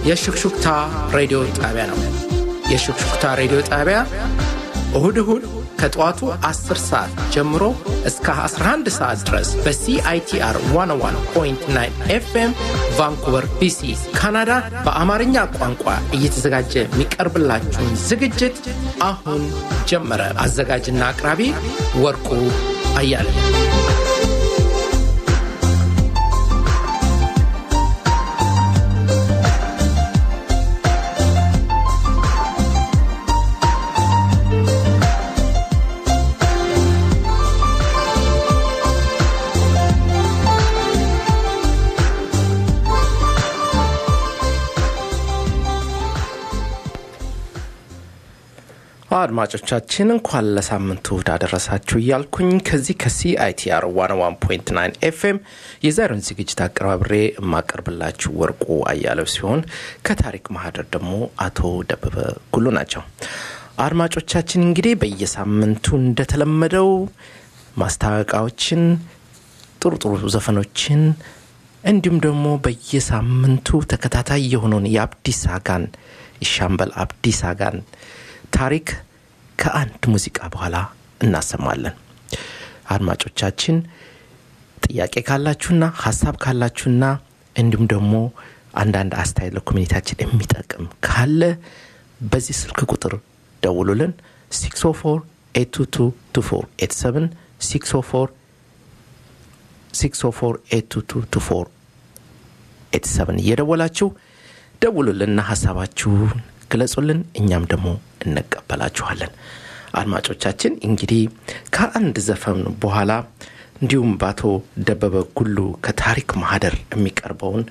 የሹክሹክታ ሬዲዮ ጣቢያ ነው። የሹክሹክታ ሬዲዮ ጣቢያ እሁድ እሁድ ከጠዋቱ 10 ሰዓት ጀምሮ እስከ 11 ሰዓት ድረስ በሲአይቲአር 101.9 ኤፍኤም ቫንኩቨር ቢሲ ካናዳ በአማርኛ ቋንቋ እየተዘጋጀ የሚቀርብላችሁን ዝግጅት አሁን ጀመረ። አዘጋጅና አቅራቢ ወርቁ አያለ አድማጮቻችን እንኳን ለሳምንቱ እሁድ አደረሳችሁ እያልኩኝ ከዚህ ከሲአይቲአር 101.9 ኤፍኤም የዛሬውን ዝግጅት አቀራብሬ የማቀርብላችሁ ወርቁ አያለው ሲሆን ከታሪክ ማህደር ደግሞ አቶ ደበበ ጉሉ ናቸው። አድማጮቻችን እንግዲህ በየሳምንቱ እንደተለመደው ማስታወቂያዎችን፣ ጥሩ ጥሩ ዘፈኖችን እንዲሁም ደግሞ በየሳምንቱ ተከታታይ የሆነውን የአብዲስ አጋን የሻምበል አብዲስ አጋን ታሪክ ከአንድ ሙዚቃ በኋላ እናሰማለን። አድማጮቻችን ጥያቄ ካላችሁና ሀሳብ ካላችሁና እንዲሁም ደግሞ አንዳንድ አስተያየት ለኮሚኒታችን የሚጠቅም ካለ በዚህ ስልክ ቁጥር ደውሉልን 604 604 እየደወላችሁ ደውሉልንና ሀሳባችሁን ግለጹልን። እኛም ደግሞ እንቀበላችኋለን። አድማጮቻችን እንግዲህ ከአንድ ዘፈን በኋላ እንዲሁም በአቶ ደበበ ጉሉ ከታሪክ ማህደር የሚቀርበውን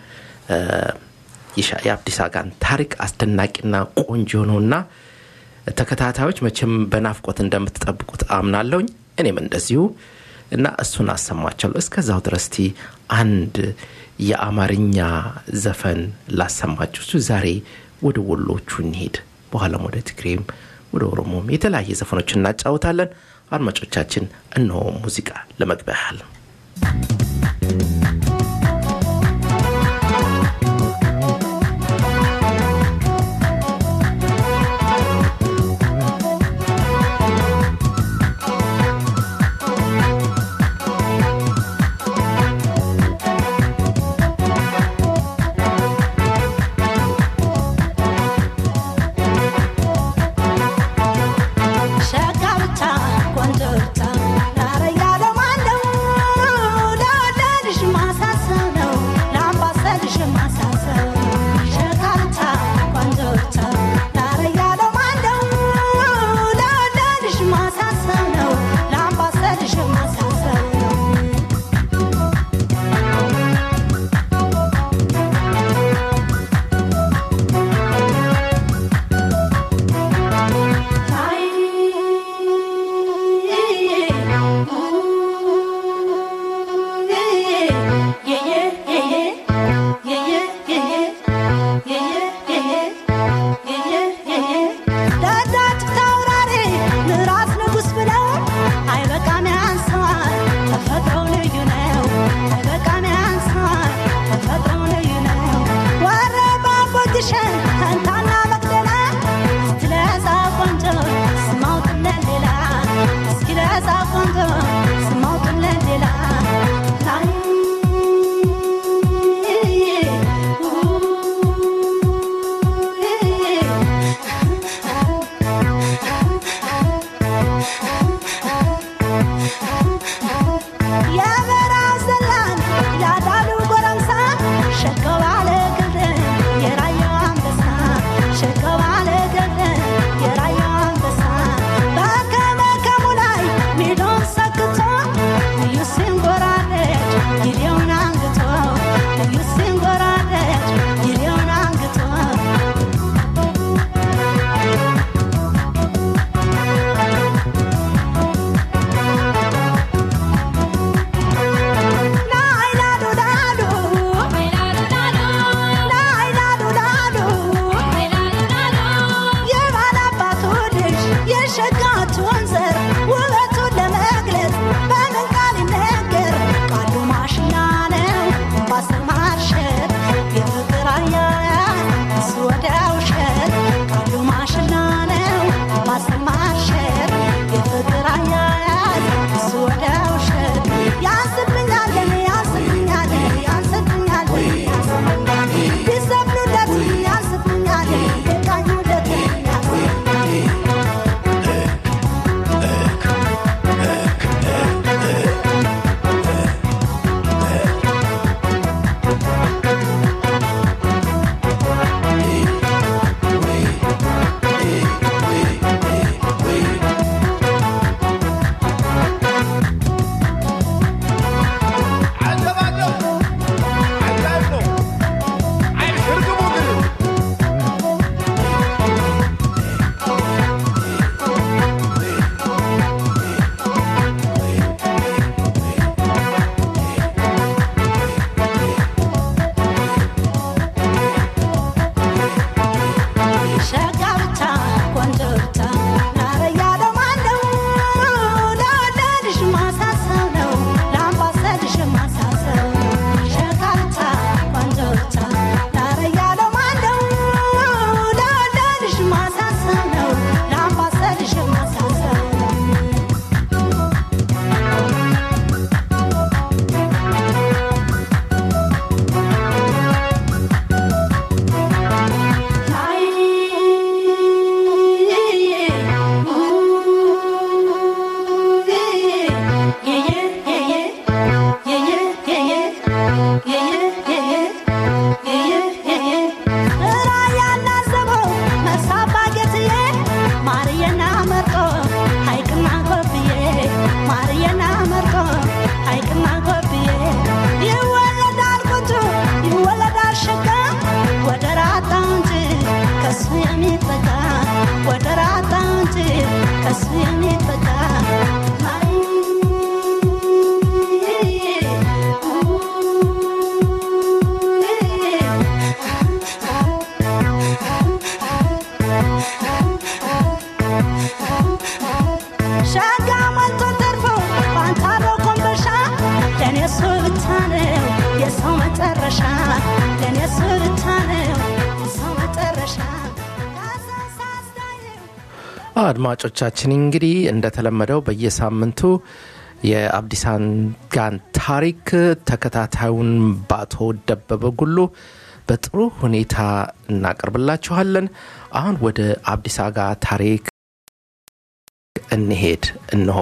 የአብዲስ አጋን ታሪክ አስደናቂና ቆንጆ ነውና ተከታታዮች መቼም በናፍቆት እንደምትጠብቁት አምናለሁኝ። እኔም እንደዚሁ እና እሱን አሰማቸዋለሁ። እስከዛው ድረስቲ አንድ የአማርኛ ዘፈን ላሰማችሁ። እሱ ዛሬ ወደ ወሎቹ እንሄድ፣ በኋላም ወደ ትግሬም ወደ ኦሮሞም የተለያየ ዘፈኖች እናጫወታለን። አድማጮቻችን እነሆ ሙዚቃ ለመግቢያ ያህል ማሸት የፍቅር አያያዝ አድማጮቻችን እንግዲህ እንደተለመደው በየሳምንቱ የአብዲሳን ጋን ታሪክ ተከታታዩን በአቶ ደበበ ጉሉ በጥሩ ሁኔታ እናቀርብላችኋለን። አሁን ወደ አብዲሳ ጋ ታሪክ እንሄድ። እንሆ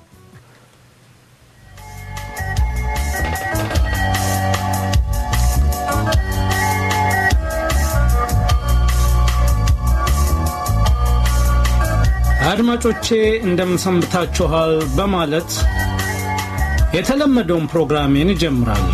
አድማጮቼ እንደምንሰንብታችኋል በማለት የተለመደውን ፕሮግራሜን እጀምራለሁ።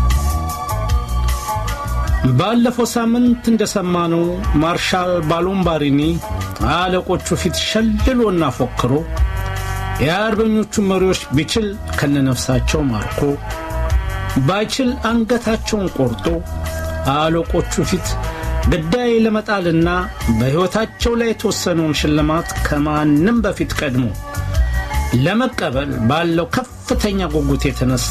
ባለፈው ሳምንት እንደሰማነው ማርሻል ባሎምባሪኒ አለቆቹ ፊት ሸልሎና ፎክሮ የአርበኞቹ መሪዎች ቢችል ከነነፍሳቸው ማርኮ ባይችል አንገታቸውን ቆርጦ አለቆቹ ፊት ግዳይ ለመጣልና በሕይወታቸው ላይ የተወሰነውን ሽልማት ከማንም በፊት ቀድሞ ለመቀበል ባለው ከፍተኛ ጉጉት የተነሳ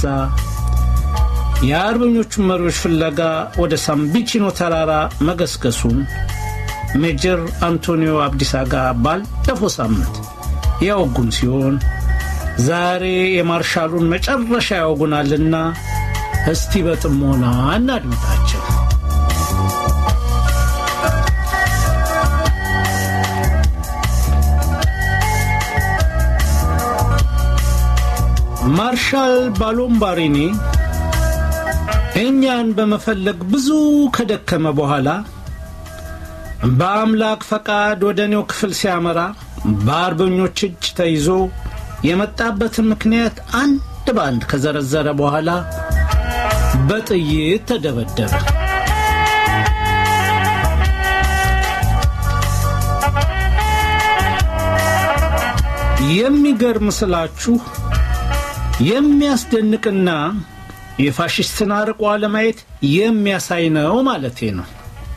የአርበኞቹን መሪዎች ፍለጋ ወደ ሳምቢቺኖ ተራራ መገስገሱን ሜጀር አንቶኒዮ አብዲሳ ጋር ባለፈው ሳምንት ያወጉን ሲሆን ዛሬ የማርሻሉን መጨረሻ ያወጉናልና እስቲ በጥሞና እናድምጣቸው። ማርሻል ባሎምባሪኒ እኛን በመፈለግ ብዙ ከደከመ በኋላ በአምላክ ፈቃድ ወደ እኔው ክፍል ሲያመራ በአርበኞች እጅ ተይዞ የመጣበትን ምክንያት አንድ በአንድ ከዘረዘረ በኋላ በጥይት ተደበደበ። የሚገርም ስላችሁ የሚያስደንቅና የፋሽስትን አርቆ አለማየት የሚያሳይ ነው ማለቴ ነው።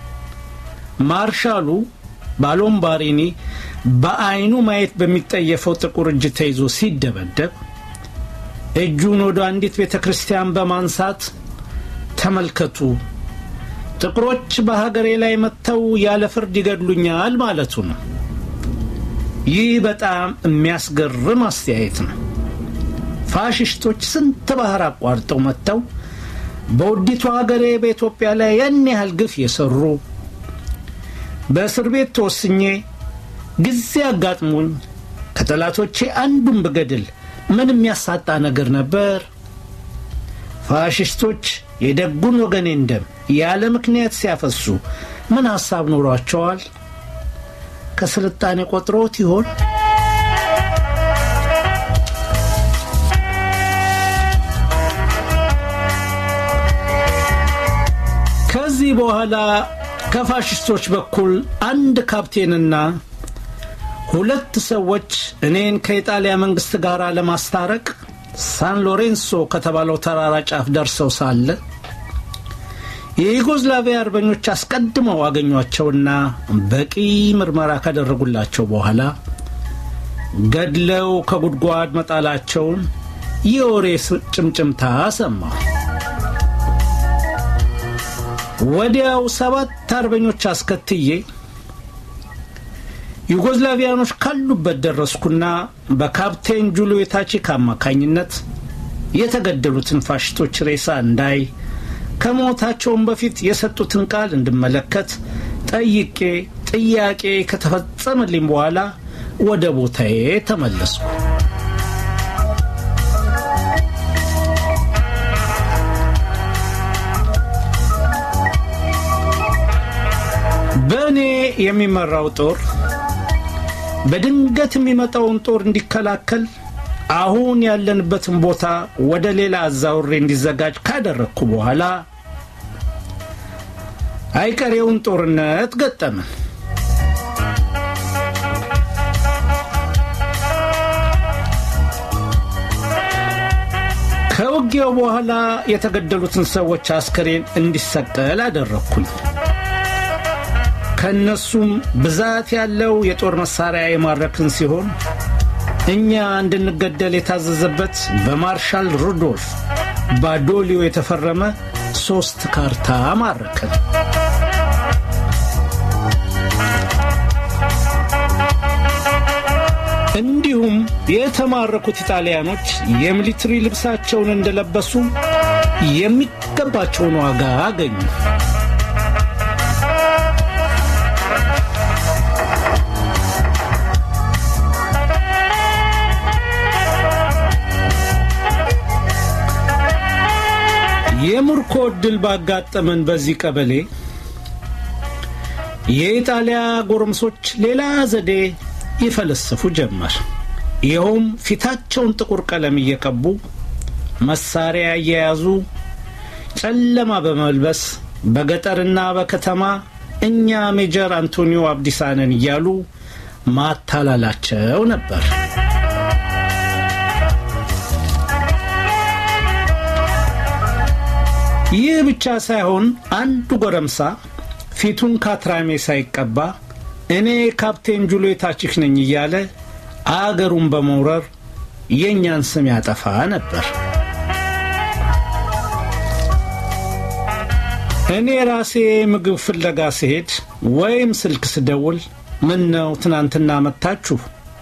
ማርሻሉ ባሎምባሪኒ በዐይኑ ማየት በሚጠየፈው ጥቁር እጅ ተይዞ ሲደበደብ እጁን ወደ አንዲት ቤተ ክርስቲያን በማንሳት ተመልከቱ፣ ጥቁሮች በሀገሬ ላይ መጥተው ያለ ፍርድ ይገድሉኛል ማለቱ ነው። ይህ በጣም የሚያስገርም አስተያየት ነው። ፋሽስቶች ስንት ባህር አቋርጠው መጥተው በውዲቱ ሀገሬ በኢትዮጵያ ላይ ያን ያህል ግፍ የሰሩ በእስር ቤት ተወስኜ ጊዜ አጋጥሞኝ ከጠላቶቼ አንዱን ብገድል ምን የሚያሳጣ ነገር ነበር? ፋሽስቶች የደጉን ወገኔን ደም ያለ ምክንያት ሲያፈሱ ምን ሐሳብ ኖሯቸዋል? ከስልጣኔ ቆጥሮት ይሆን? ከዚህ በኋላ ከፋሽስቶች በኩል አንድ ካፕቴንና ሁለት ሰዎች እኔን ከኢጣሊያ መንግሥት ጋር ለማስታረቅ ሳን ሎሬንሶ ከተባለው ተራራ ጫፍ ደርሰው ሳለ የዩጎዝላቪያ አርበኞች አስቀድመው አገኟቸውና በቂ ምርመራ ካደረጉላቸው በኋላ ገድለው ከጉድጓድ መጣላቸውን የወሬ ጭምጭምታ ሰማሁ። ወዲያው ሰባት አርበኞች አስከትዬ ዩጎዝላቪያኖች ካሉበት ደረስኩና በካፕቴን ጁልዮ ታቺክ አማካኝነት የተገደሉትን ፋሽስቶች ሬሳ እንዳይ ከሞታቸውም በፊት የሰጡትን ቃል እንድመለከት ጠይቄ ጥያቄ ከተፈጸመልኝ በኋላ ወደ ቦታዬ ተመለስኩ። በእኔ የሚመራው ጦር በድንገት የሚመጣውን ጦር እንዲከላከል አሁን ያለንበትን ቦታ ወደ ሌላ አዛውሬ እንዲዘጋጅ ካደረግኩ በኋላ አይቀሬውን ጦርነት ገጠምን። ከውጊያው በኋላ የተገደሉትን ሰዎች አስከሬን እንዲሰቀል አደረግኩኝ። ከእነሱም ብዛት ያለው የጦር መሳሪያ የማረክን ሲሆን እኛ እንድንገደል የታዘዘበት በማርሻል ሩዶልፍ ባዶሊዮ የተፈረመ ሦስት ካርታ ማረክን። እንዲሁም የተማረኩት ኢጣሊያኖች የሚሊትሪ ልብሳቸውን እንደለበሱ የሚገባቸውን ዋጋ አገኙ። የምርኮ ዕድል ባጋጠመን በዚህ ቀበሌ የኢጣሊያ ጎረምሶች ሌላ ዘዴ ይፈለስፉ ጀመር። ይኸውም ፊታቸውን ጥቁር ቀለም እየቀቡ መሳሪያ እየያዙ ጨለማ በመልበስ በገጠርና በከተማ እኛ ሜጀር አንቶኒዮ አብዲሳ ነን እያሉ ማታላላቸው ነበር። ይህ ብቻ ሳይሆን አንዱ ጎረምሳ ፊቱን ካትራሜ ሳይቀባ እኔ ካፕቴን ጁልየት አቺክ ነኝ እያለ አገሩን በመውረር የእኛን ስም ያጠፋ ነበር። እኔ ራሴ ምግብ ፍለጋ ስሄድ ወይም ስልክ ስደውል ምን ነው ትናንትና መታችሁ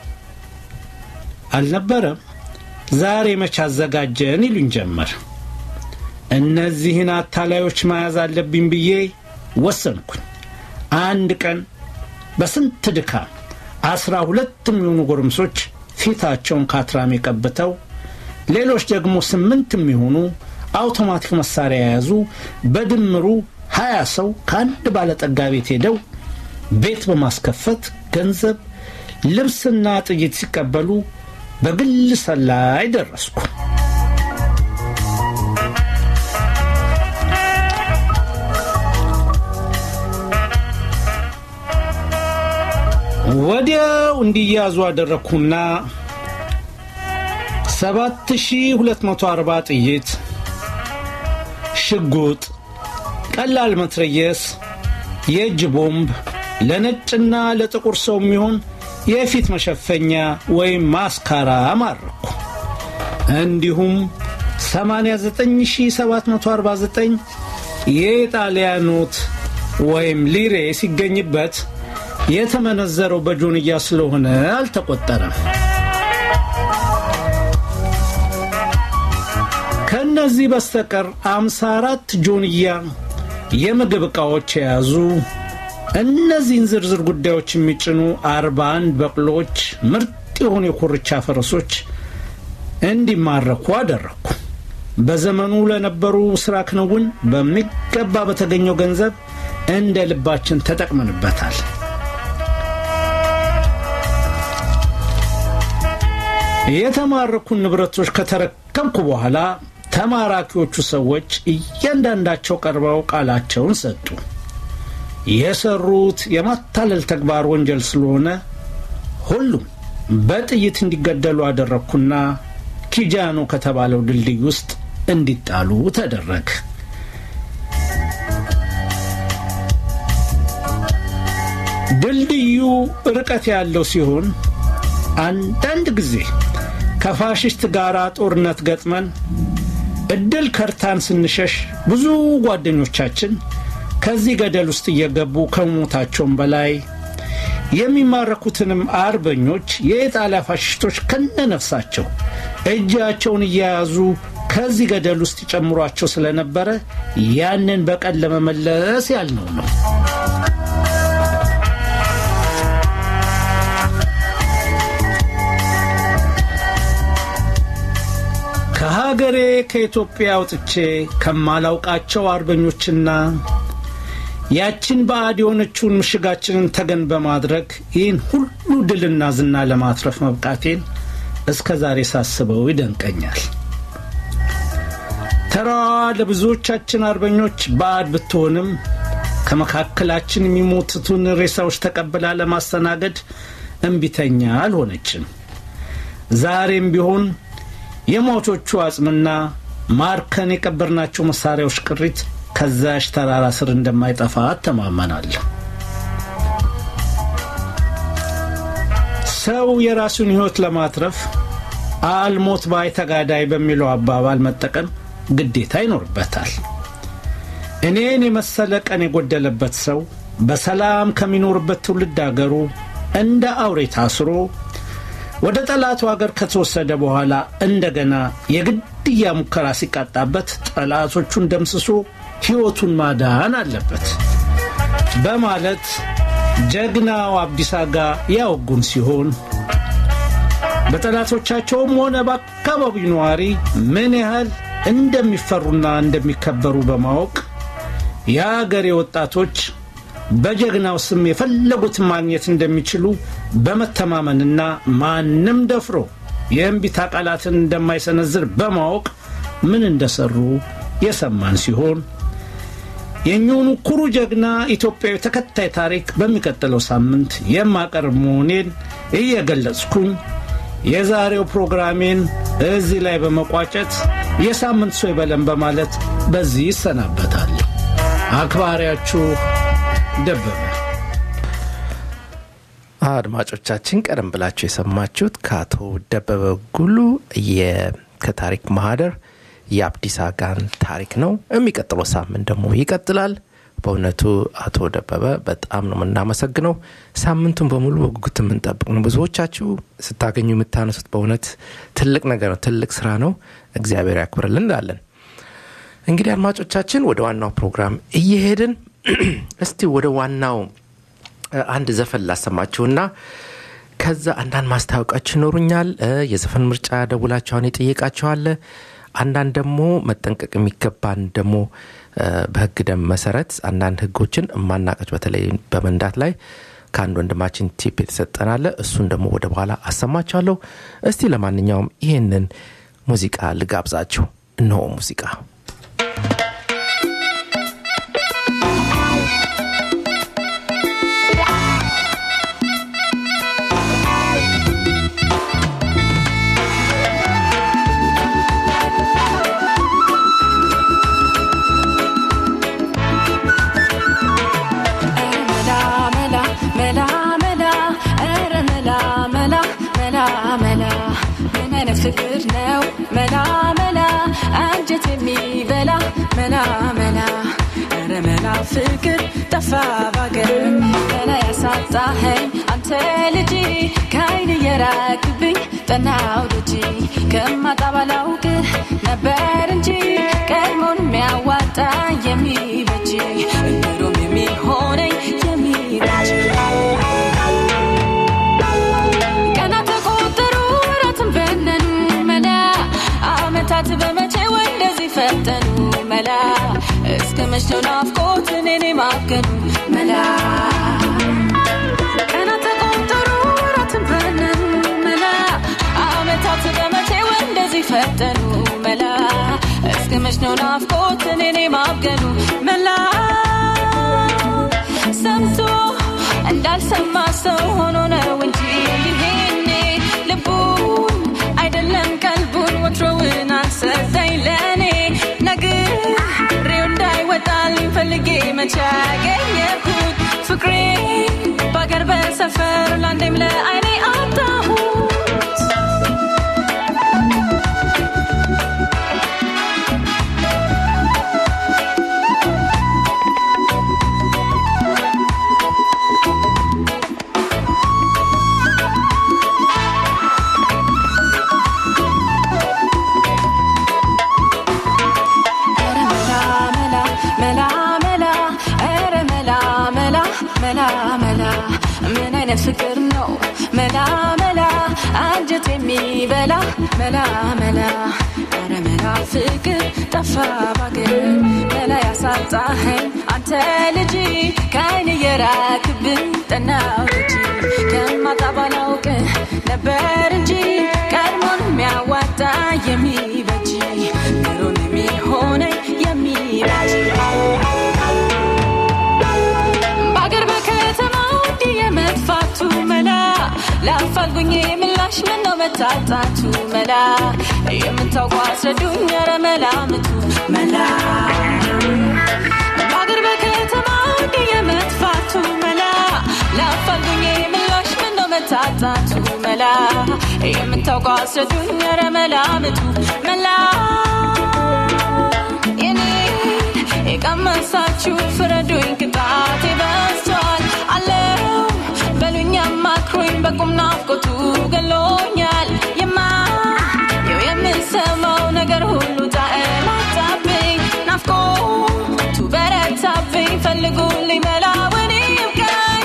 አልነበረም? ዛሬ መች አዘጋጀን ይሉኝ ጀመር። እነዚህን አታላዮች መያዝ አለብኝ ብዬ ወሰንኩኝ። አንድ ቀን በስንት ድካም አስራ ሁለት የሚሆኑ ጎረምሶች ፊታቸውን ካትራሜ ቀብተው ሌሎች ደግሞ ስምንት የሚሆኑ አውቶማቲክ መሳሪያ የያዙ በድምሩ ሀያ ሰው ከአንድ ባለጠጋ ቤት ሄደው ቤት በማስከፈት ገንዘብ፣ ልብስና ጥይት ሲቀበሉ በግል ሰላይ ደረስኩ። ወዲያው እንዲያዙ አደረግኩና 7240 ጥይት፣ ሽጉጥ፣ ቀላል መትረየስ፣ የእጅ ቦምብ፣ ለነጭና ለጥቁር ሰው የሚሆን የፊት መሸፈኛ ወይም ማስካራ ማረኩ። እንዲሁም 89749 የኢጣሊያ ኖት ወይም ሊሬ ሲገኝበት የተመነዘረው በጆንያ ስለሆነ አልተቆጠረም። ከእነዚህ በስተቀር አምሳ አራት ጆንያ የምግብ ዕቃዎች የያዙ እነዚህን ዝርዝር ጉዳዮች የሚጭኑ አርባ አንድ በቅሎች፣ ምርጥ የሆኑ የኮርቻ ፈረሶች እንዲማረኩ አደረግኩ። በዘመኑ ለነበሩ ሥራ ክንውን በሚገባ በተገኘው ገንዘብ እንደ ልባችን ተጠቅመንበታል። የተማረኩን ንብረቶች ከተረከብኩ በኋላ ተማራኪዎቹ ሰዎች እያንዳንዳቸው ቀርበው ቃላቸውን ሰጡ። የሰሩት የማታለል ተግባር ወንጀል ስለሆነ ሁሉም በጥይት እንዲገደሉ አደረግኩና ኪጃኖ ከተባለው ድልድይ ውስጥ እንዲጣሉ ተደረገ። ድልድዩ ርቀት ያለው ሲሆን አንዳንድ ጊዜ ከፋሽስት ጋር ጦርነት ገጥመን እድል ከርታን ስንሸሽ ብዙ ጓደኞቻችን ከዚህ ገደል ውስጥ እየገቡ ከሞታቸውም በላይ የሚማረኩትንም አርበኞች የኢጣሊያ ፋሽስቶች ከነነፍሳቸው እጃቸውን እየያዙ ከዚህ ገደል ውስጥ ይጨምሯቸው ስለነበረ ያንን በቀል ለመመለስ ያልነው ነው። ከሀገሬ ከኢትዮጵያ አውጥቼ ከማላውቃቸው አርበኞችና ያችን ባዕድ የሆነችውን ምሽጋችንን ተገን በማድረግ ይህን ሁሉ ድልና ዝና ለማትረፍ መብቃቴን እስከ ዛሬ ሳስበው ይደንቀኛል። ተራዋ ለብዙዎቻችን አርበኞች ባዕድ ብትሆንም ከመካከላችን የሚሞቱትን ሬሳዎች ተቀብላ ለማስተናገድ እምቢተኛ አልሆነችም። ዛሬም ቢሆን የሟቾቹ አጽምና ማርከን የቀበርናቸው መሳሪያዎች ቅሪት ከዛሽ ተራራ ስር እንደማይጠፋ አተማመናለሁ። ሰው የራሱን ሕይወት ለማትረፍ አልሞት ባይ ተጋዳይ በሚለው አባባል መጠቀም ግዴታ ይኖርበታል። እኔን የመሰለ ቀን የጎደለበት ሰው በሰላም ከሚኖርበት ትውልድ አገሩ እንደ አውሬ ታስሮ ወደ ጠላቱ አገር ከተወሰደ በኋላ እንደገና የግድያ ሙከራ ሲቃጣበት ጠላቶቹን ደምስሶ ሕይወቱን ማዳን አለበት በማለት ጀግናው አብዲሳ አጋ ያወጉን ሲሆን በጠላቶቻቸውም ሆነ በአካባቢው ነዋሪ ምን ያህል እንደሚፈሩና እንደሚከበሩ በማወቅ የአገሬ ወጣቶች በጀግናው ስም የፈለጉትን ማግኘት እንደሚችሉ በመተማመንና ማንም ደፍሮ የእምቢታ ቃላትን እንደማይሰነዝር በማወቅ ምን እንደሰሩ የሰማን ሲሆን የእኚሁኑ ኩሩ ጀግና ኢትዮጵያዊ ተከታይ ታሪክ በሚቀጥለው ሳምንት የማቀርብ መሆኔን እየገለጽኩኝ የዛሬው ፕሮግራሜን እዚህ ላይ በመቋጨት የሳምንት ሰው ይበለን በማለት በዚህ ይሰናበታል። አክባሪያችሁ ደበበ። አድማጮቻችን ቀደም ብላችሁ የሰማችሁት ከአቶ ደበበ ጉሉ ከታሪክ ማህደር የአብዲስ አጋን ታሪክ ነው። የሚቀጥለው ሳምንት ደግሞ ይቀጥላል። በእውነቱ አቶ ደበበ በጣም ነው የምናመሰግነው። ሳምንቱን በሙሉ በጉጉት የምንጠብቅ ነው። ብዙዎቻችሁ ስታገኙ የምታነሱት በእውነት ትልቅ ነገር ነው፣ ትልቅ ስራ ነው። እግዚአብሔር ያክብርልን እንላለን። እንግዲህ አድማጮቻችን ወደ ዋናው ፕሮግራም እየሄድን እስቲ ወደ ዋናው አንድ ዘፈን ላሰማችሁና ከዛ አንዳንድ ማስታወቂያዎች ይኖሩኛል። የዘፈን ምርጫ ደውላችኋን የጠየቃችኋለ አንዳንድ ደግሞ መጠንቀቅ የሚገባን ደግሞ በህግ ደም መሰረት አንዳንድ ህጎችን እማናቀች በተለይ በመንዳት ላይ ከአንድ ወንድማችን ቲፕ የተሰጠናለ እሱን ደግሞ ወደ በኋላ አሰማችኋለሁ። እስቲ ለማንኛውም ይህንን ሙዚቃ ልጋብዛችሁ። እነሆ ሙዚቃ ፍቅር ነው መላ መላ አንጀት የሚበላ መላ መላ ኧረ መላ ፍቅር ጠፋ ባገር መላ ያሳጣኸኝ አንተ ልጅ ከአይን የራቅብኝ ጠናው ልጅ ከማጣ ባላውቅ ነበር እንጂ ቀድሞን የሚያዋጣ የሚበጅ እንድሮም የሚሆነኝ የሚበጅ ዓመታት በመቼ ወንደዚህ ፈጠኑ መላ እስከ መች ነው ናፍቆት እኔን ማገኑ መላ ቀናት ተቆጠሩ ወራትን በነኑ መላ ዓመታት በመቼ ወንደዚህ ፈጠኑ መላ እስከ መች ነው ናፍቆት እኔን ማገኑ መላ ሰምቶ እንዳልሰማ ሰው ሆኖ ነው እንጂ ይሄኔ ልቡን አይደለም ቀልቡን ወትሮውን አልሰጠኝ ለእኔ ነግሬው እንዳይወጣልኝ ፈልጌ መቼ ያገኘሁት ፍቅሬ በአገር በሰፈር ለአንዴም ለአይኔ አጣሁት መላ ምን አይነት ፍቅር ነው መላ መላ አንጀት የሚበላ መላ መላ ኧረ መላ ፍቅር ጠፋ ባገር መላ ያሳጣኸኝ አንተ ልጅ ከአይን የራክብን ጠናው ልጅ ከማጣ ባላውቅ ነበር እንጂ ቀድሞን የሚያዋጣ የሚበጅ ምሮን የሚሆነኝ የሚበጅ በአገር በከተማው እንዲህ የመጥፋቱ መላ ላፋልጉኝ ምላሽ ምን ነው መታጣቱ መላ የምታውቁ አስረዱኝ ኧረ መላምቱ መላ በአገር በከተማው እንዲህ የመጥፋቱ መላ ላፋልጉኝ ምላሽ ምን ነው መታጣቱ መላ የምታውቁ አስረዱኝ ኧረ መላምቱ መላ የኔ የቀመሳችሁ ፍረዱኝ ቅጣቴ በዝቷል አለው በሉኝ አማክሮኝ በቁም ናፍቆቱ ገሎኛል የማየው የምሰማው ነገር ሁሉ ጣዕም አጣብኝ ናፍቆቱ በረታብኝ ፈልጉልኝ መላውን ይብቃኝ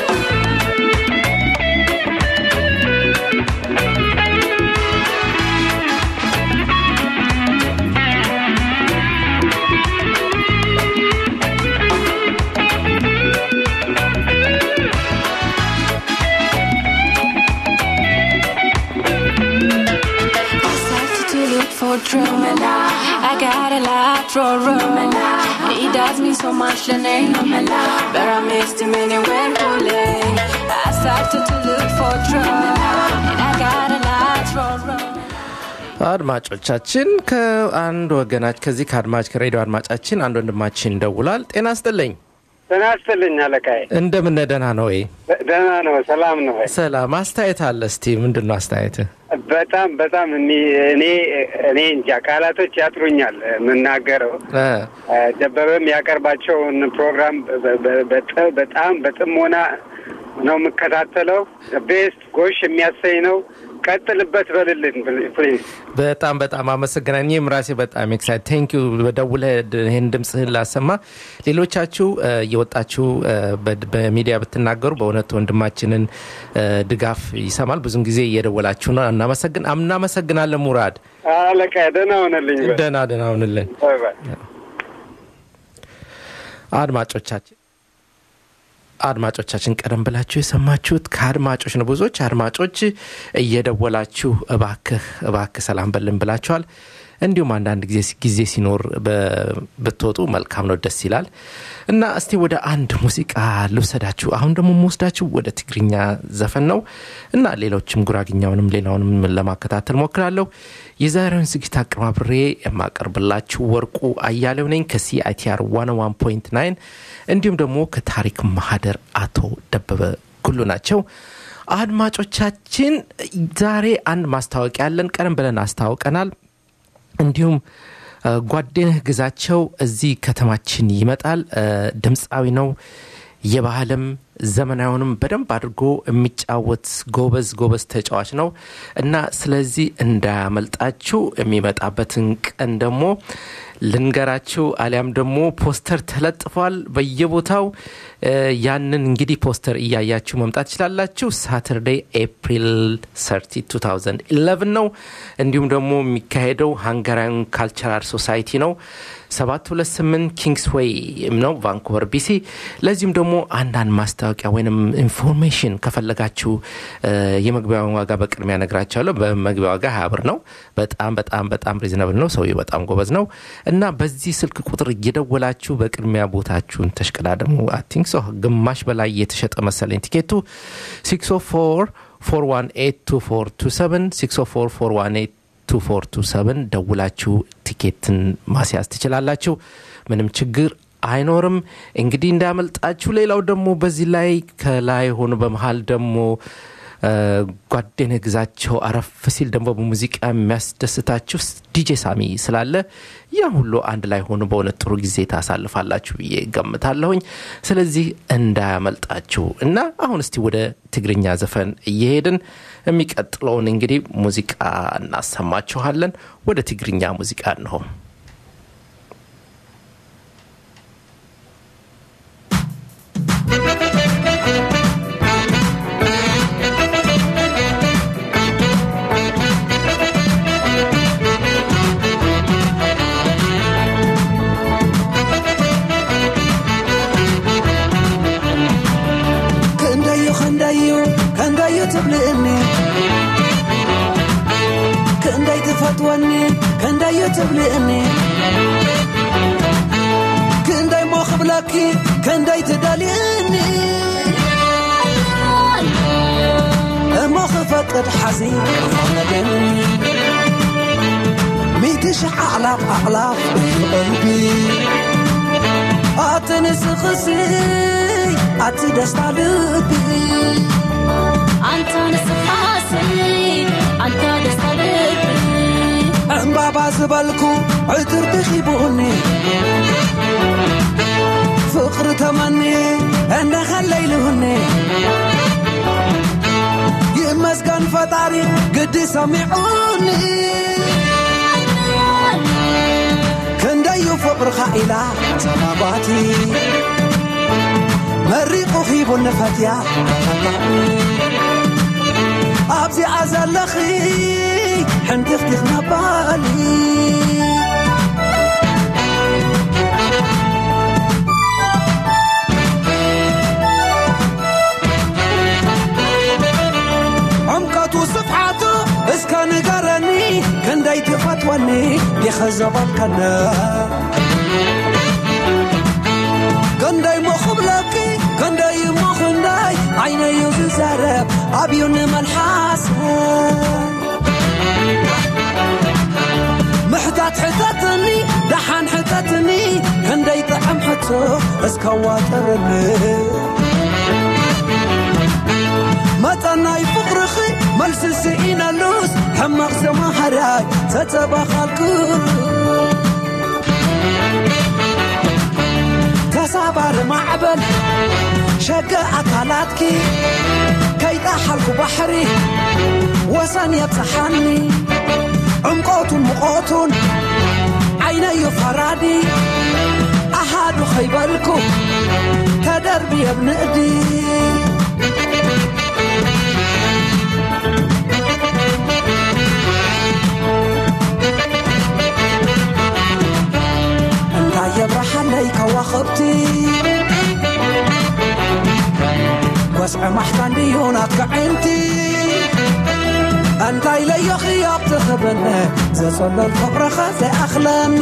started to look for trouble. I got a lot for room. He does me so much the name. But I missed him anywhere holy. I started to look for trouble. And I got a lot for room. አድማጮቻችን ከአንድ ወገናች ከዚህ ከአድማጭ ከሬዲዮ አድማጫችን አንድ ወንድማችን ደውሏል። ጤና ስጥልኝ። ጤና ይስጥልኝ አለቃዬ። እንደምን ደህና ነው ወይ? ደህና ነው፣ ሰላም ነው ወይ? ሰላም። አስተያየት አለ እስቲ ምንድን ነው አስተያየት? በጣም በጣም እኒ- እኔ እኔ እንጃ ቃላቶች ያጥሩኛል የምናገረው። ደበበም ያቀርባቸውን ፕሮግራም በ- በ- በጥ- በጣም በጥሞና ነው የምከታተለው። ቤስት ጎሽ የሚያሰኝ ነው። ቀጥልበት በልልን ፕሊዝ። በጣም በጣም አመሰግናል። እኔም ራሴ በጣም ኤክሳይት ቴንክ ዩ በደውለህ ይህን ድምፅህን ላሰማ ሌሎቻችሁ እ፣ እየወጣችሁ እ፣ በ- በሚዲያ ብትናገሩ በእውነት ወንድማችንን እ፣ ድጋፍ ይሰማል። ብዙን ጊዜ እየደወላችሁ ነው። እናመሰግን እናመሰግናለን ሙራድ። አለቃ ደህና ሆነልኝ። በል። ደህና ደህና ሁንልን። ባይ ባይ። አድማጮቻችን አድማጮቻችን ቀደም ብላችሁ የሰማችሁት ከአድማጮች ነው። ብዙዎች አድማጮች እየደወላችሁ እባክህ እባክህ ሰላም በልን ብላችኋል። እንዲሁም አንዳንድ ጊዜ ጊዜ ሲኖር በ- ብትወጡ መልካም ነው፣ ደስ ይላል እና እስቲ ወደ አንድ ሙዚቃ ልውሰዳችሁ። አሁን ደግሞ የምወስዳችሁ ወደ ትግርኛ ዘፈን ነው እና ሌሎችም ጉራግኛውንም ሌላውንም ለማከታተል ሞክራለሁ። የዛሬውን ዝግጅት አቀማብሬ የማቀርብላችሁ ወርቁ አያሌው ነኝ ከሲአይቲአር 101.9 እንዲሁም ደግሞ ከታሪክ ማህደር አቶ ደበበ ጉሉ ናቸው። አድማጮቻችን ዛሬ አንድ ማስታወቂያ ያለን ቀደም ብለን አስታውቀናል። እንዲሁም እ፣ ጓደንህ ግዛቸው እዚህ ከተማችን ይመጣል። እ፣ ድምፃዊ ነው። የባህልም ዘመናዊውንም በደንብ አድርጎ የሚጫወት ጎበዝ ጎበዝ ተጫዋች ነው እና ስለዚህ እንዳያመልጣችሁ የሚመጣበትን ቀን ደግሞ ልንገራችሁ አሊያም ደግሞ ፖስተር ተለጥፏል በየቦታው እ፣ ያንን እንግዲህ ፖስተር እያያችሁ መምጣት ትችላላችሁ ሳተርዴይ ኤፕሪል 30 2011 ነው እንዲሁም ደግሞ የሚካሄደው ሃንጋሪያን ካልቸራል ሶሳይቲ ነው 728 ኪንግስ ዌይ ነው ቫንኩቨር ቢሲ ለዚሁም ደግሞ አንዳንድ ማስታወቂያ ወይም ኢንፎርሜሽን ከፈለጋችሁ እ፣ የመግቢያውን ዋጋ በቅድሚያ ነግራቸዋለሁ በመግቢያ ዋጋ ሀያ ብር ነው በጣም በጣም በጣም ሪዝነብል ነው ሰውዬው በጣም ጎበዝ ነው እና በዚህ ስልክ ቁጥር እየደወላችሁ በቅድሚያ ቦታችሁን ተሽቀዳደሙ አይ ቲንክ ሶ ግማሽ በላይ የተሸጠ መሰለኝ ቲኬቱ 604 418 604 2427 ደውላችሁ ቲኬትን ማስያዝ ትችላላችሁ። ምንም ችግር አይኖርም። እንግዲህ እንዳያመልጣችሁ። ሌላው ደግሞ በዚህ ላይ ከላይ ሆኖ በመሀል ደግሞ ጓደነ ግዛቸው አረፍ ሲል ደግሞ በሙዚቃ የሚያስደስታችሁ ዲጄ ሳሚ ስላለ ያ ሁሉ አንድ ላይ ሆኖ በእውነት ጥሩ ጊዜ ታሳልፋላችሁ ብዬ ገምታለሁኝ። ስለዚህ እንዳያመልጣችሁ እና አሁን እስቲ ወደ ትግርኛ ዘፈን እየሄድን የሚቀጥለውን እንግዲህ ሙዚቃ እናሰማችኋለን። ወደ ትግርኛ ሙዚቃ እንሆ ክንደዩ ክንደዩ ክንደዩ ትብልእኒ ክንደይ ትፈትወኒ ክንደዩ ትብልእኒ ክንደይ ሞ ክብለኪ ክንደይ ትደልእኒ እሞ ክፈቅድ ሓዚን ክኾነገኒ ሚእቲ ሽሕ ኣዕላፍ ኣዕላፍ እዩ ቀልቢ ኣትንስኽሲ ኣቲ ደስታ ልቢ አንተ ንስኻሲ አንተ ደስታ ልቢ ዕምባባ ዝበልኩ ዕትር ድኺቡኒ ፍቕሪ ተመኒ እንደኸለይልሁኒ ይእመ ይመስገን ፈጣሪ ግዲ ሰሚዑኒ ክንደዩ ፍቕርኻ ኢላ ተማጓቲ መሪቑ ኺቡኒ ፈትያ ኣብዚኣ ዘለኺ ሕንቲኽቲኽ ነባሊ عمقቱ ስፍሓቱ እስከ ንገረኒ ክንደይ ትፈትወኒ ዲኸ ዘበልከነ ክንደይ ሞኽብለኪ ክንደይ ሞ ክንደይ ዓይነዩ ዝዘረብ ኣብዩ ንመልሓስ ምሕታት ሕተትኒ ደሓን ሕተትኒ ክንደይ ጥዕም ሕቶ እስከዋጠርኒ መጠናይ ፍቕርኺ መልሲ ስኢነሉስ ሕማቕ ዘማሃራይ ተተባኻልኩ ተሳባሪ ማዕበል ሸገ ኣካላትኪ ከይጣሓልኩ ባሕሪ ወሰን የብፅሓኒ ዕምቆቱን ምቖቱን ዓይነዩ ፈራዲ ኣሃዱ ኸይበልኩ ተደርቢ የብንእዲ እንታይ የብረሓለይ ከዋኽብቲ ወስዒ ማሕታን ድዩ ናትክዕንቲ እንታይ ለዮኺ ኣብትኽብኒ ዘጸለል ፍቕርኻ ዘይኣኽለኒ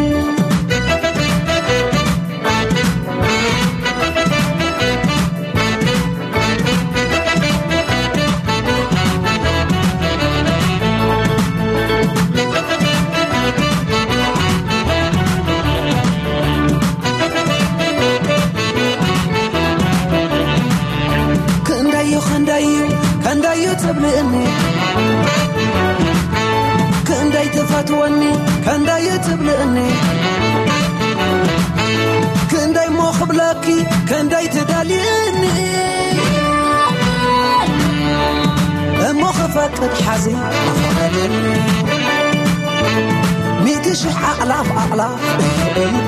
ክንደዩ ክንደዩ ክንደዩ ትብልእኒ ክንደይ ትፈትወኒ ክንደዩ ትብልእኒ ክንደይ ሞ ክብለኪ ክንደይ ትደልየኒ እሞ ክፈቅድ ሓዚ ኣኸለኒ ሚእቲ ሽሕ ኣቕላፍ ኣቕላፍ እልቢ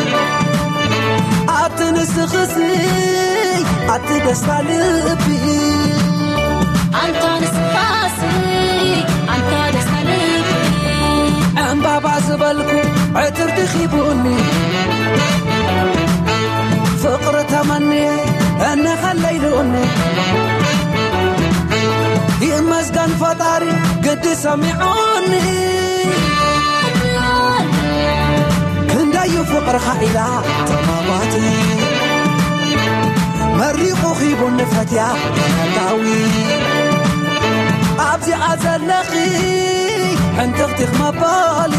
ኣቲ ንስኽሲ ኣቲ ደስታ ልቢ አንተ ንስፋሲ አንተ ደስታ ልቢ ዕምባባ ዝበልኩ ዕትር ድኺቡኒ ፍቕሪ ተመንየ እነኸለይልኡኒ ይመስገን ፈጣሪ ግዲ ሰሚዑኒ ክንደዩ ፍቕርኻ ኢላ ተማጓቲ መሪቑ ኺቡኒ ፈትያ ተመላዊ ኣብዚኣ ዘለኺ ሕንትኽቲኽ መባሊ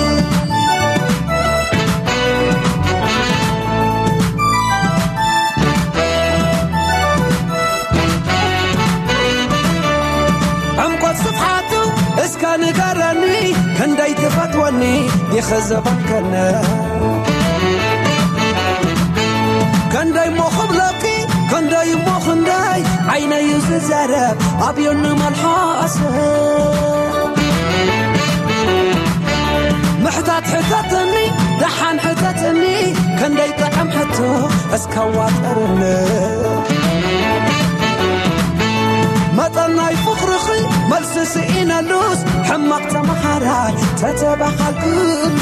ዕምቆት ስፍሓቱ እስከ ንገረኒ ክንደይ ትፈትወኒ ይኽዘበልከነ ክንደይ ሞ ክብለኪ ክንደይ ሞ ክንደይ ዓይነዩ ዝዘረብ ኣብዩ ንመልሓሰ ምሕታት ሕተትኒ ደሓን ሕተትኒ ክንደይ ጥዕም ሕቶ እስከዋጠርኒ መጠናይ ፍቕርኺ መልሲ ስኢነሉስ ሕማቕ ተመሃራይ ተተባኻልክሉ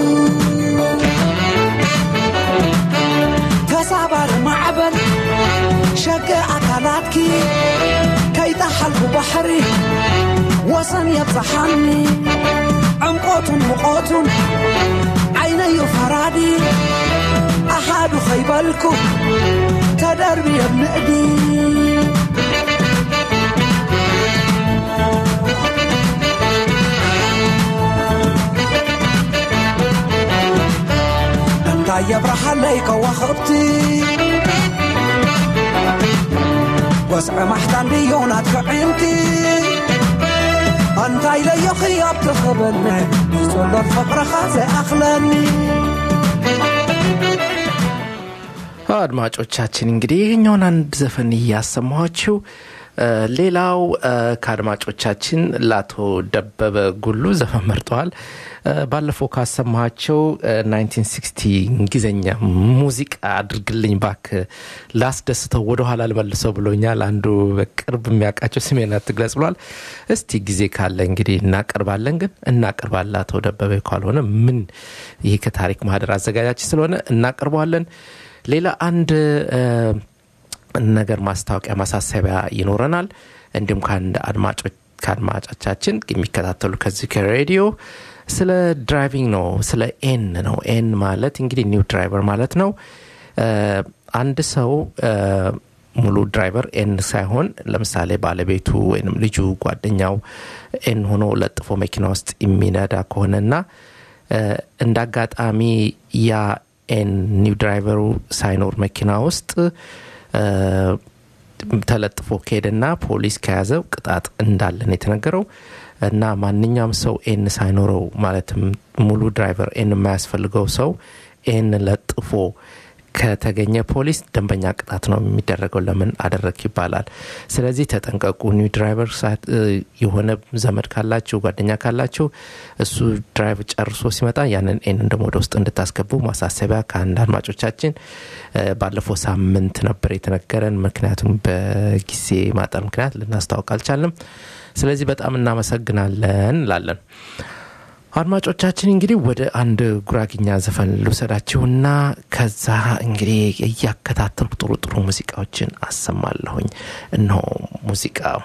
ተሳባሪ ማዕበል ሸገ ኣካላትኪ ከይጣሓልኩ ባሕሪ ወሰን የብፅሓኒ ዕምቆቱን ምቖቱን ዓይነዩ ፈራዲ ኣሃዱ ኸይበልኩ ተደርቢ የብንእዲ እንታይ የብረሃለይ ከዋኽብቲ ወስዒ ማሕታን ድዩ ናትክዕንቲ እንታይ ለዮኺ ኣብትኽብኒ ንዘሎን ፍቕርኻ ዘይኣኽለኒ አድማጮቻችን እንግዲህ ይህኛውን አንድ ዘፈን እያሰማኋችሁ ሌላው ከአድማጮቻችን ለአቶ ደበበ ጉሉ ዘፈን መርጠዋል። ባለፈው ካሰማቸው 1960 እንግሊዝኛ ሙዚቃ አድርግልኝ ባክ ላስደስተው ወደኋላ ልመልሰው ብሎኛል። አንዱ በቅርብ የሚያውቃቸው ስሜን አትግለጽ ብሏል። እስቲ ጊዜ ካለ እንግዲህ እናቀርባለን፣ ግን እናቀርባለን። አቶ ደበበ ካልሆነ ምን ይህ ከታሪክ ማህደር አዘጋጃችን ስለሆነ እናቀርበዋለን። ሌላ አንድ ነገር ማስታወቂያ ማሳሰቢያ ይኖረናል። እንዲሁም ከአንድ ከአድማጮቻችን የሚከታተሉ ከዚህ ከሬዲዮ ስለ ድራይቪንግ ነው፣ ስለ ኤን ነው። ኤን ማለት እንግዲህ ኒው ድራይቨር ማለት ነው። አንድ ሰው ሙሉ ድራይቨር ኤን ሳይሆን ለምሳሌ ባለቤቱ ወይም ልጁ ጓደኛው ኤን ሆኖ ለጥፎ መኪና ውስጥ የሚነዳ ከሆነና እንደ አጋጣሚ ያ ኤን ኒው ድራይቨሩ ሳይኖር መኪና ውስጥ ተለጥፎ ከሄደና ፖሊስ ከያዘው ቅጣት እንዳለን የተነገረው እና ማንኛውም ሰው ኤን ሳይኖረው ማለትም ሙሉ ድራይቨር ኤን የማያስፈልገው ሰው ኤን ለጥፎ ከተገኘ ፖሊስ ደንበኛ ቅጣት ነው የሚደረገው። ለምን አደረግ ይባላል። ስለዚህ ተጠንቀቁ። ኒው ድራይቨር የሆነ ዘመድ ካላችሁ ጓደኛ ካላችሁ እሱ ድራይቭ ጨርሶ ሲመጣ ያንን ኤን ደግሞ ወደ ውስጥ እንድታስገቡ ማሳሰቢያ ከአንድ አድማጮቻችን ባለፈው ሳምንት ነበር የተነገረን። ምክንያቱም በጊዜ ማጠር ምክንያት ልናስታውቅ አልቻልንም። ስለዚህ በጣም እናመሰግናለን ላለን አድማጮቻችን እንግዲህ ወደ አንድ ጉራግኛ ዘፈን ልውሰዳችሁና ከዛ እንግዲህ እያከታተልኩ ጥሩ ጥሩ ሙዚቃዎችን አሰማለሁኝ። እነሆ ሙዚቃው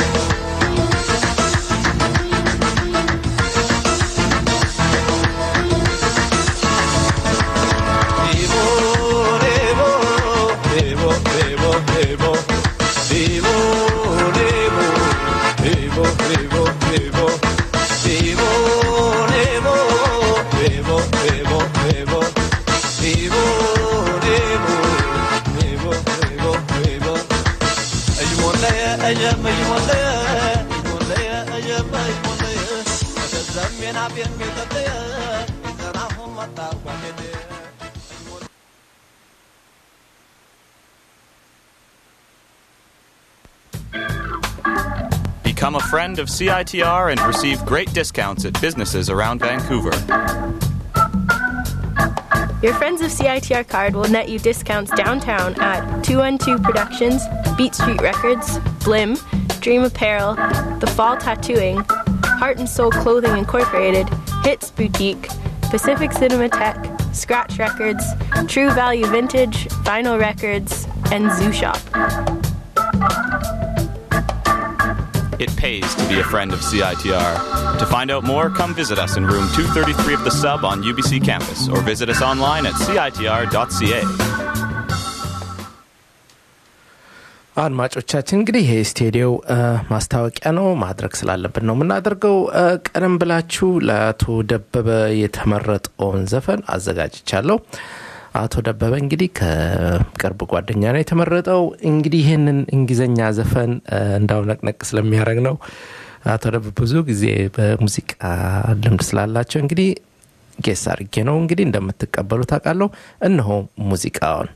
Thank أجمي مولي مولي أجمي مولي وتزمين عبين ميتطي زراهم مطاقوا Become a friend of CITR and receive great discounts at businesses around Vancouver. Your Friends of CITR card will net you discounts downtown at 212 Productions, Beat Street Records, Blim, Dream Apparel, The Fall Tattooing, Heart and Soul Clothing Incorporated, Hits Boutique, Pacific Cinematheque, Scratch Records, True Value Vintage, Vinyl Records, and Zoo Shop. It pays to be a friend of CITR. To find out more, come visit us in room 233 of the sub on UBC campus or visit us online at citr.ca. አድማጮቻችን እንግዲህ ይሄ ስቴዲዮ ማስታወቂያ ነው ማድረግ ስላለብን ነው የምናደርገው ቀደም ብላችሁ ለአቶ ደበበ የተመረጠውን ዘፈን አዘጋጅቻለሁ አቶ ደበበ እንግዲህ ከቅርብ ጓደኛ ነው የተመረጠው እንግዲህ ይህንን እንግሊዝኛ ዘፈን እንዳው ነቅነቅ ስለሚያደረግ ነው አቶ ደበበ ብዙ ጊዜ በሙዚቃ ልምድ ስላላቸው እንግዲህ ጌስ አድርጌ ነው እንግዲህ እንደምትቀበሉ ታውቃለሁ እነሆ ሙዚቃውን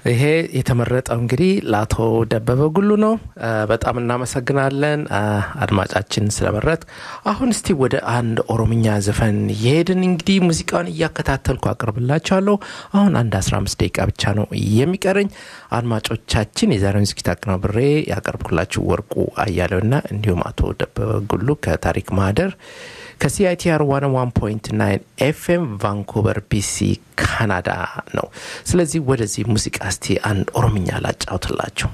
ይሄ የተመረጠው እንግዲህ ለአቶ ደበበ ጉሉ ነው። በጣም እናመሰግናለን አድማጫችን ስለመረጥ። አሁን እስቲ ወደ አንድ ኦሮምኛ ዘፈን የሄድን እንግዲህ ሙዚቃውን እያከታተልኩ አቅርብላችኋለሁ። አሁን አንድ 15 ደቂቃ ብቻ ነው የሚቀረኝ። አድማጮቻችን የዛሬውን ዝግጅት አቀናብሬ ያቀርብኩላችሁ ወርቁ አያሌውና እንዲሁም አቶ ደበበ ጉሉ ከታሪክ ማህደር ከሲአይቲአር 101.9 ኤፍኤም ቫንኩቨር ቢሲ ካናዳ ነው። ስለዚህ ወደዚህ ሙዚቃ እስቲ አንድ ኦሮምኛ ላጫውትላችሁ።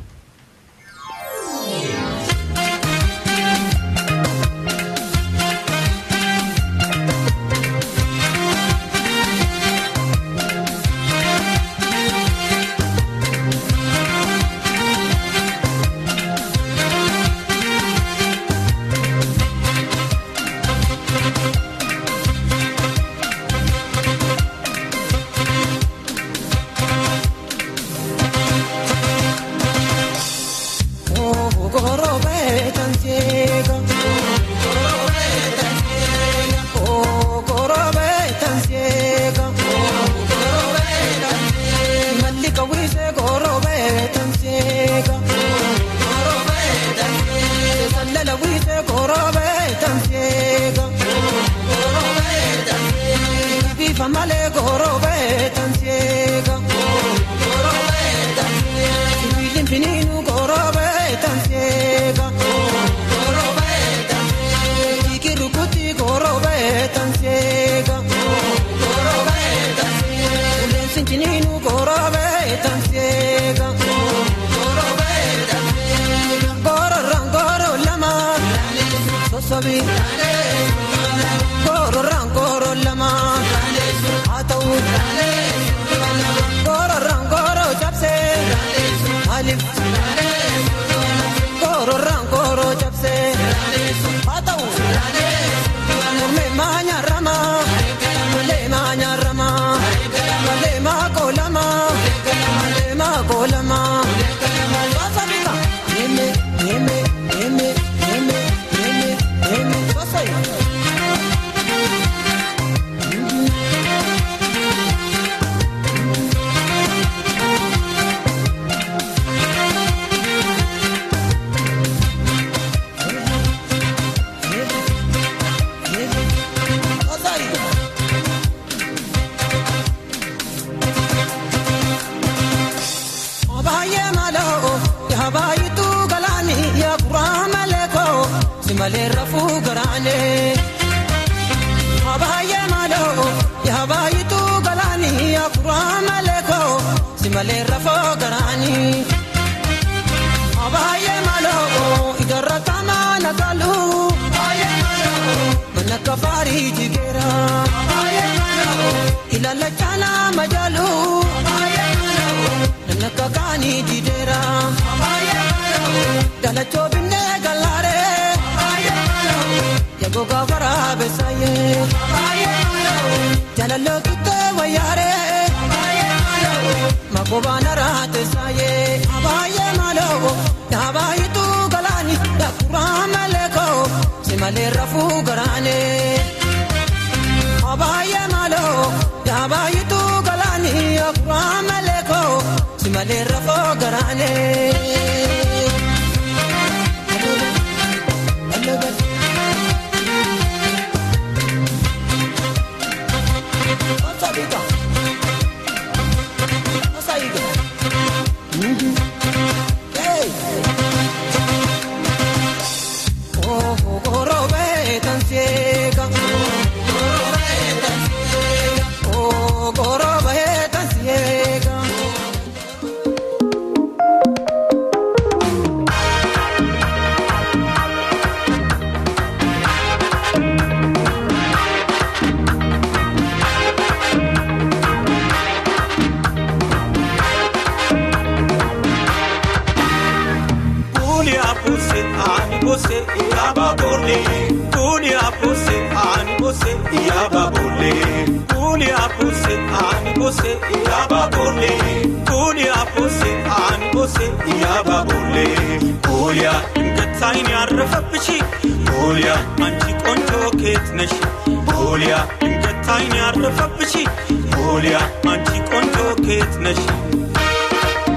ያረፈብሽ ፖሊያ አንቺ ቆንጆ ኬት ነሽ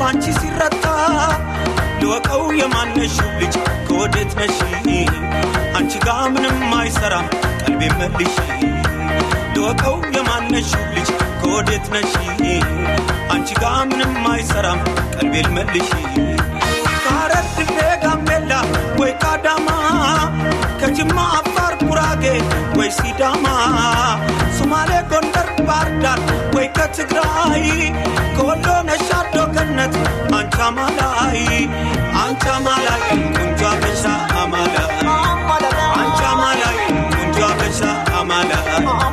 ባንቺ ሲረታ ልወቀው የማነሽው ልጅ ከወዴት ነሽ አንቺ ጋ ምንም አይሰራም ቀልቤ መልሽ ልወቀው የማነሽው ልጅ ከወዴት ነሽ አንቺ ጋ ምንም አይሰራም ቀልቤል መልሽ ከሐረር ድሬ ጋምቤላ ወይ ካዳማ ከጅማ አፋር ጉራጌ ወይ ሲዳማ ሶማሌ ጎንደር ባህርዳር ወይ ከትግራይ ከወሎ ነሻዶ ገነት አንቻ ማላይ አንቻ ማላይ ቁንጆ አበሻ አማላይ አንቻ ማላይ ቁንጆ አበሻ አማላይ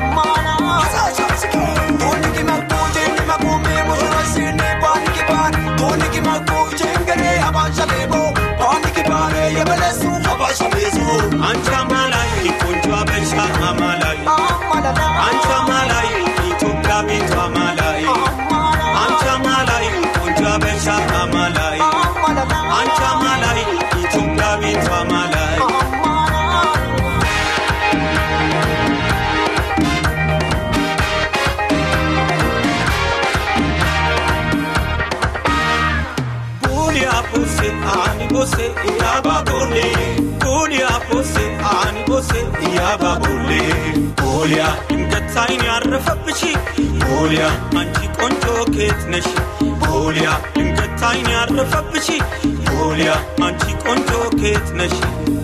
አንቺ አማላይ ቆንጆ አበሻ አማላይ አንቺ አማላይ ኢትዮጵያዊቷ አማላይ አንቺ አማላይ ቆንጆ አበሻ አማላይ አንቺ አማላይ ኢትዮጵያዊቷ አማላይ Bulia bose ani bose yaba bole Bulia bose ani bose yaba bole Bulia ድንገት አይን ያረፈብሽ ቡሊያ አንቺ ቆንጆ ኬት ነሽ ቡሊያ ድንገት አይን ያረፈብሽ ቡሊያ አንቺ ቆንጆ ኬት ነሽ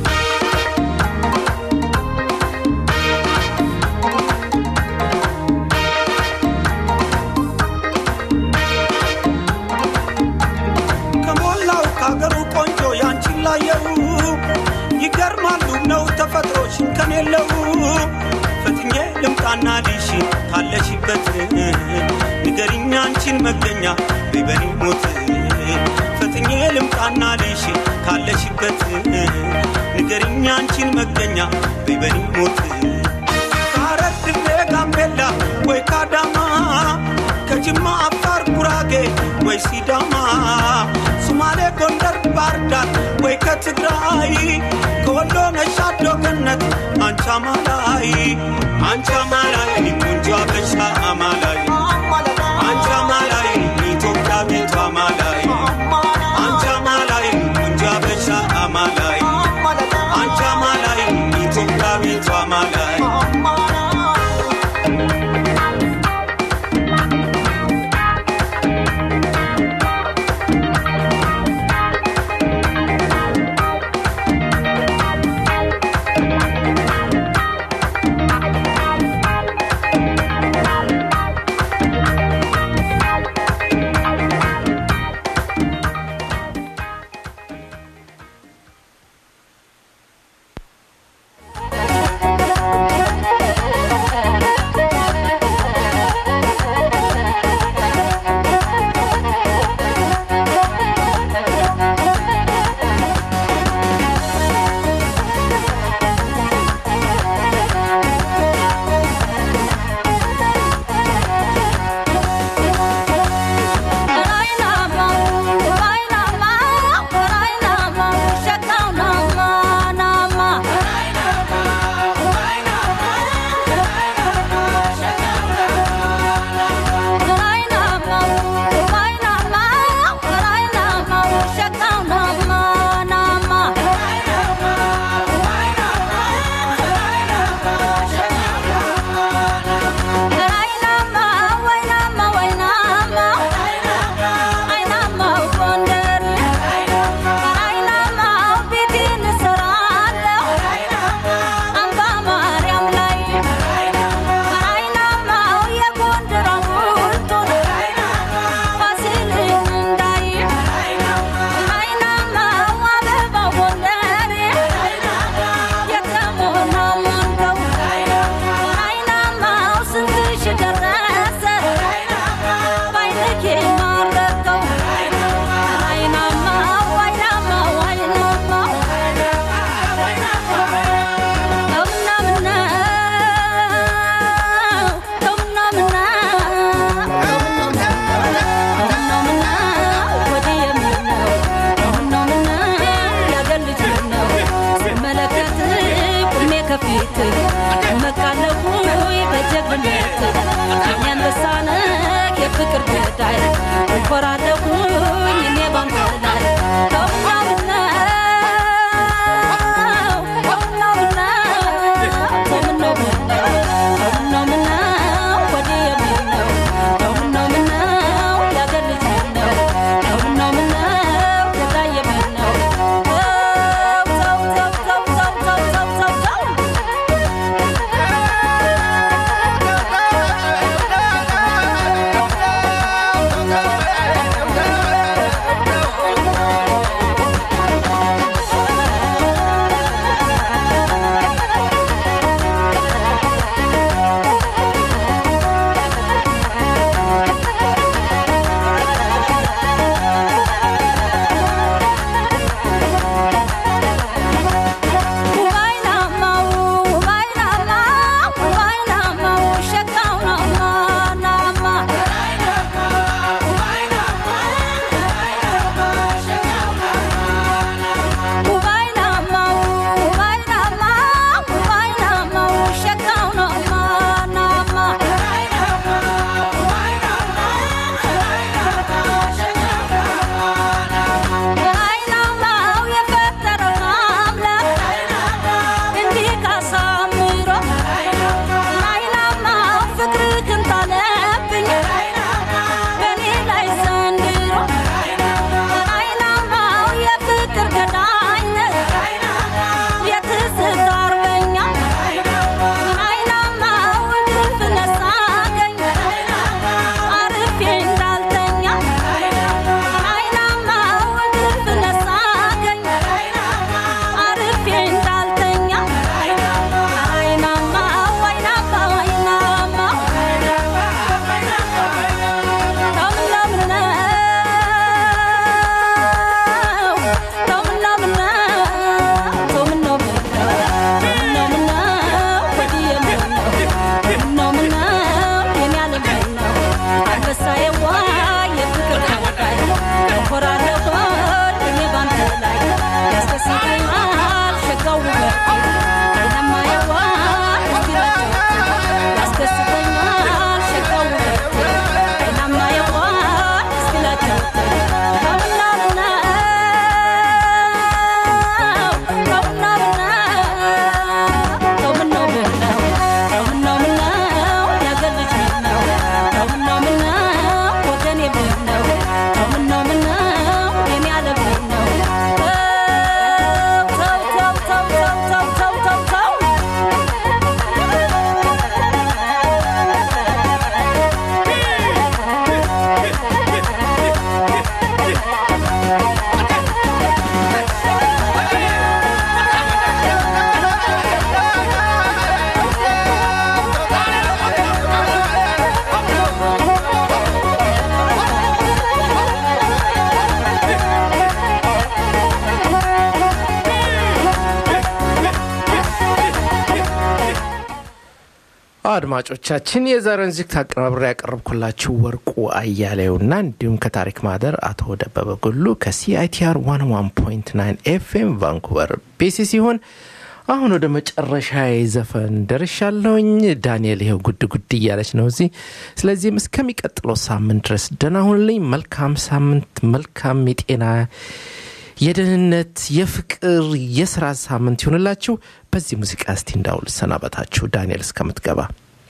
ከሞላው ከአገሩ ቆንጆ ያንቺን ላየው ይገርማሉ ነው ተፈጥሮሽን ከኔለው ፈትኜ ልምጣና ልሽ ካለሽበት ንገሪኛ አንቺን መገኛ በበኔ ሞት ፈትኜ ልምጣና ልሽ ካለሽበት ንገሪኛ አንቺን መገኛ በበኔ ሞት ከሐረር ድሬ ጋምቤላ ወይ ካዳማ ከጅማ አፋር ጉራጌ ወይ ሲዳማ ሶማሌ ጎንደር ባህርዳር ወይ ከትግራይ ከወሎ ነሻዶ ገነት አንቺ አማላይ አንቺ አማላይ ቆንጆ አበሻ አማላይ አንቺ አማላይ ኢትዮጵያዊቷ አማላይ አንቺ አማላይ ቆንጆ አበሻ አማላይ አንቺ አማላይ ኢትዮጵያዊቷ አማላይ አድማጮቻችን የዛሬውን ዝግት አቀናብሬ ያቀረብኩላችሁ ወርቁ አያሌውና እንዲሁም ከታሪክ ማህደር አቶ ደበበ ጉሉ ከሲአይቲአር 101.9 ኤፍኤም ቫንኩቨር ቤሲ ሲሆን አሁን ወደ መጨረሻ ዘፈን ደርሻለሁኝ። ዳንኤል ይኸው ጉድ ጉድ እያለች ነው እዚህ። ስለዚህም እስከሚቀጥለው ሳምንት ድረስ ደህና ሁኑልኝ። መልካም ሳምንት፣ መልካም የጤና የደህንነት፣ የፍቅር፣ የስራ ሳምንት ይሁንላችሁ። በዚህ ሙዚቃ እስቲ እንዳውል ሰናበታችሁ ዳንኤል እስከምትገባ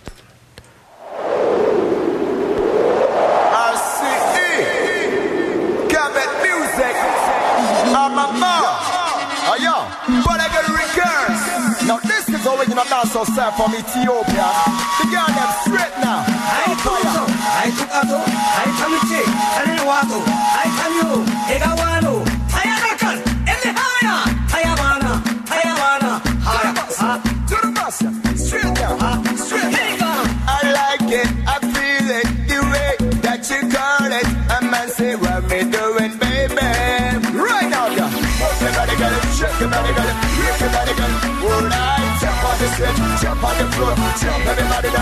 Cabot music. I'm a man. Oh, yo. But I got records. Now, this is original dancehall sound from Ethiopia. The girl them straight now. አይ ቶቶ አይ ቱቃቶ አይ ተምቼ ተኔዋቶ አይ ተሚዮ ኤጋዋኖ ታያዳካል እኔ ሃያ ታያባና ታያባና ሃያ To the master. Straight down. Straight down. I like it. I feel it. The way that you call it. A man say, what me doing, baby? Right now, yeah. Move your body, girl. Shake your body, girl. Shake your body, girl. All night. Jump on the stage. Jump on the floor. Jump everybody